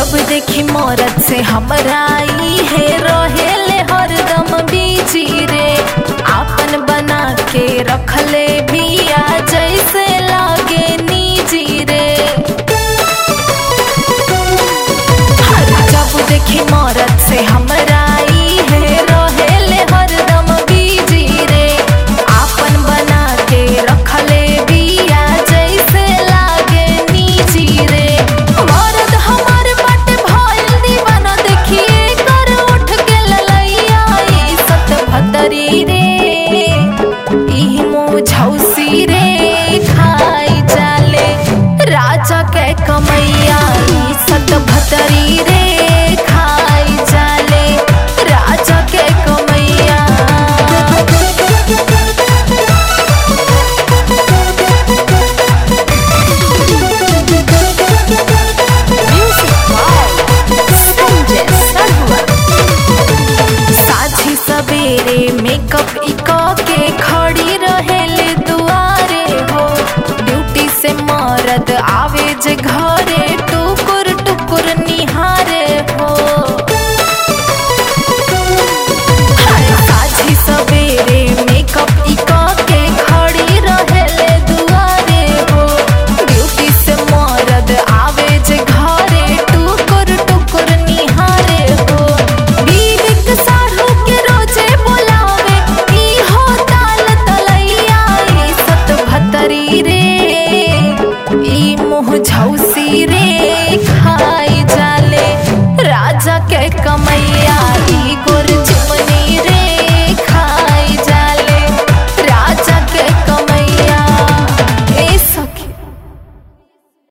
जब देखी मौरत से हमरा ई है रहेले हरदम बीजी रे आपन बना के रखले बिया जैसे लागे निजी रे हर जब देखी मौरत से हमरा ई है रहेले हरदम बीजी रे आपन बना के रखले बिया जैसे लागे निजी रे मरद हमार बाटे भइल दीवाना देखिए कर उठ के ललैया ई सत भतरी रे ई मुझौसी रे खाई जाले राजा के कमैया ई सत भतरी रे खाई जाले राजा के कमैया साझी सवेरे मेकअप इक के खड़ी रहेले दुआरे हो ड्यूटी से मरद आवे जे घर